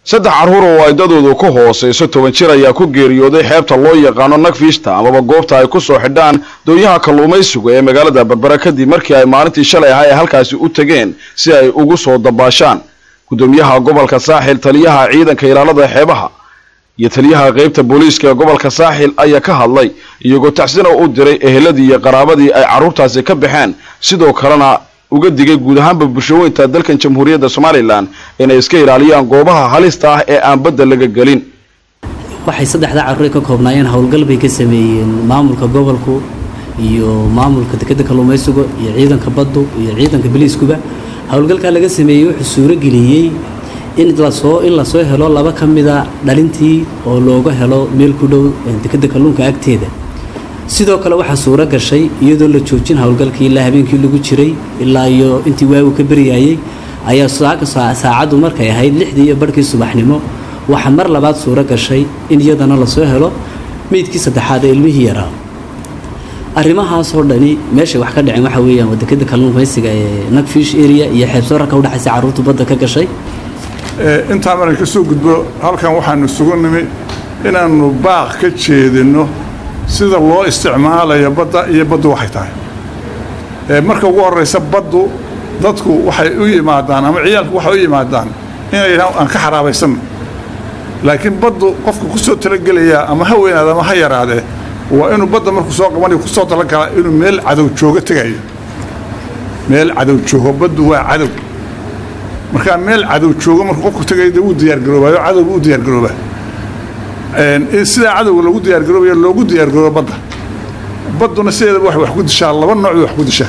saddex carruur oo aydadoodu ku hoosayso toban jir ayaa ku geeriyooday xeebta loo yaqaano nagfiishta amaba goobta ay ku soo xidhaan doonyaha kalluumaysiga ee magaalada berbera kadib markii ay maalintii shalay ahaa ee halkaasi u tegeen si ay ugu soo dabaashaan gudoomiyaha gobolka saaxil taliyaha ciidanka ilaalada xeebaha iyo taliyaha qeybta booliiska ee gobolka saaxil ayaa ka hadlay iyagoo tacsina u diray eheladii iyo qaraabadii ay carruurtaasi ka baxeen sidoo kalena uga digay guud ahaanba bulshaweynta dalkan jamhuuriyadda somalilan inay iska ilaaliyaan goobaha halista ah ee aan badda laga gelin waxay saddexdaa carruur ka koobnaayeen howlgal bay ka sameeyeen maamulka gobolku iyo maamulka dekedda kalluumaysiga iyo ciidanka baddu iyo ciidanka biliiskuba howlgalkaa laga sameeyey wuxuu suurageliyey in lasoo in lasoo helo laba ka mida dhalintii oo looga helo meel ku dhow dekedda kalluunka agteeda sidoo kale waxaa suuro gashay iyadoo la joojin howlgalkii ilaa habeenkii lagu jiray ilaa iyo intii waagu ka beryaayey ayaa saacaddu markay ahayd lixdii iyo barhkii subaxnimo waxaa mar labaad suuro gashay in iyadana lasoo helo meydkii saddexaad ee ilmihii yaraa arrimahaasoo dhani meeshay wax ka dhaceen waxa weeyaan wadakada kalluumaysiga ee nagfish area iyo xeebsoorarka udhexaysa carruurtu badda ka gashay intaa markan ka soo gudbo halkan waxaanu isugu nimi inaannu baaq ka jeedinno sida loo isticmaalayo badda iyo baddu waxay tahay marka ugu horraysa baddu dadku waxay u yimaadaan ama ciyaalku waxay u yimaadaan inay yidhahaan aan ka xaraabaysanno laakiin baddu qofka ku soo talagelayaa ama ha weynaada ama ha yaraadee waa inuu badda markuu soo qabanayo ku soo talagalaa inuu meel cadow joogo tegayo meel cadow joogo baddu waa cadow markaa meel cadow joogo markuu qofku tegayo dee wuu diyaargaroobaayo cadowga u diyaargaroobaa in sidaa cadowga loogu diyaargaroobayo loogu diyaargaroobo badda badduna sideedaba waxay wax ku dishaa laba nooc bay wax ku dishaa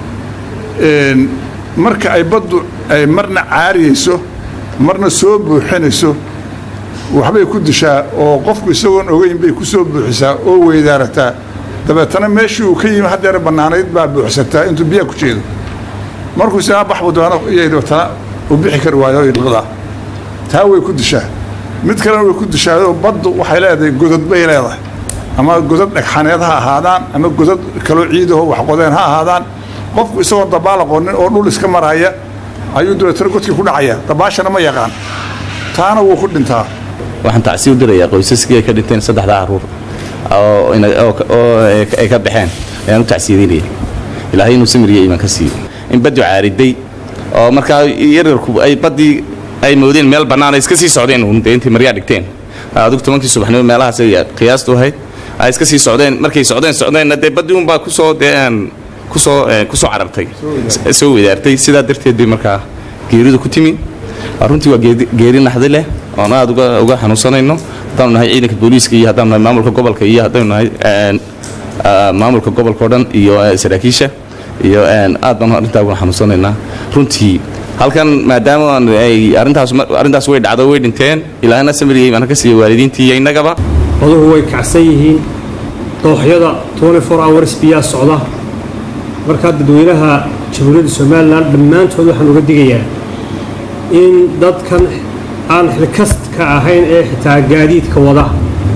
marka ay baddu ay marna caariyeyso marna soo buuxinayso waxbay ku dishaa oo qofku isagoon ogeyn bay ku soo buuxisaa oo weydaarataa dabeetana meeshii uu ka yimi haddeer bannaanayd baa buuxsataa intuu biyaha ku jeedo markuu isagaa baxbu doono iyay dabeetana uu bixi kari waayo ilqadaa taa way ku dishaa mid kalena way ku dishaayoo baddu waxay leedahay godad bay leedahay ama godad dhagxaneed ha ahaadaan ama godad kaloo ciidaho waxqodeen ha ahaadaan qofku isagoo dabaal aqoonin oo dhul iska maraya ayuu dabeetana godkii ku dhacaya dabaashana ma yaqaan taana wuu ku dhintaa waxaan tacsi u dirayaa qoysaskii ay ka dhinteen saddexdaa carruur oo ay ka baxeen ayaan u tacsiyadaynaya ilaahay inuu samiriya iimaan ka siiyo in baddu caariday oo markaa yaryarku ay baddii ay moodeen meel bannaan ay iska sii socdeen dee intay maryaa dhigteen adigu tobankii subaxnimo meelahaas ay qiyaastu ahayd ay iska sii socdeen markay socdeen socdeenna dee baddii unbaa kusoo dee kusoo kusoo carartay soo wedaartay sidaa darteed bay markaa geeridu ku timi runtii waa geeri naxdi leh oon aad uga xanuunsanayno haddaanu nahay ciidanka booliiska iyo haddaanu nahay maamulka gobolka iyo haddaanu nahay maamulka gobolka o dhan iyo saraakiisha iyo aad baanu arrintaa uga xanuunsanaynaa runtii halkan maadaama ay arrintaas arrintaas way dhacdo way dhinteen ilaahna samiriyay baan ka siiya waalidiintii iyo innagaba oduhu way kacsan yihiin dooxyada hours biyaa socda markaa dadweynaha jamhuuriyadda somalilan dhammaantood waxaan uga digayaa in dadkan aan xilkastka ahayn ee xitaa gaadiidka wada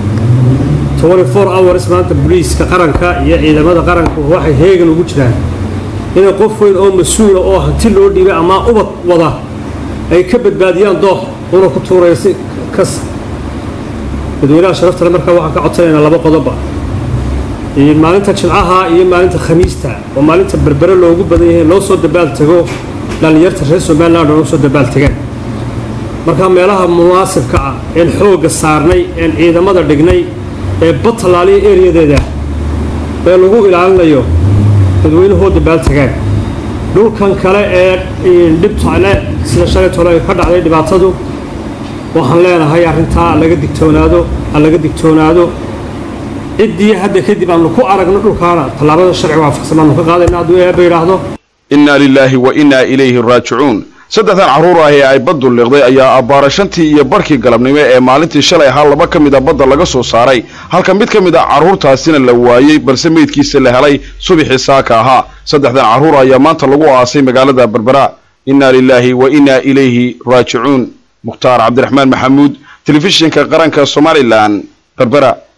hours maanta boliiska qaranka iyo ciidamada qaranka waxay heegan ugu jiraan inay qof weyn oo mas-uula oo hanti loo dhiibay ama ubad wada ay ka badbaadiyaan doox una ku tuuraya si kas dadweynaha sharaftale markaa waxaan ka codsanaynaa laba qodoba maalinta jimcaha iyo maalinta khamiista oo maalinta berbere loogu badan yahay loo soo dabaal tago dhallinyarta reer somaliland oo soo dabaal tagaan markaa meelaha munaasibka ah een xoogga saarnay een ciidamada dhignay ee badtallaaliya eriyadeeda ee lagu ilaalinayo dadweynahoo dabaal tagaan dhulkan kale ee dhibtale sida shalay tole ay ka dhacday dhibaatadu waxaan leenahay arrintaa laga digtoonaado ha laga digtoonaado ciddii hadda kadib aanu ku aragno dhulkaana tallaabada sharci waafaqsan baanu ka qaadayna hadduu eeba yidhaahdo innaa lilaahi wa innaa ilayhi raajicuun saddexdan carruur ah ee ay baddu liqday ayaa abbaara shantii iyo barhkii galabnimo ee maalintii shalay ahaa laba ka mid a badda laga soo saaray halka mid ka mid a carruurtaasina la waayey balse meydkiisa la helay subaxii saaka ahaa saddexdan carruur ayaa maanta lagu aasay magaalada berbera innaa lilaahi wa innaa ilayhi raajicuun mukhtaar cabdiraxmaan maxamuud telefishinka qaranka somalilan berbera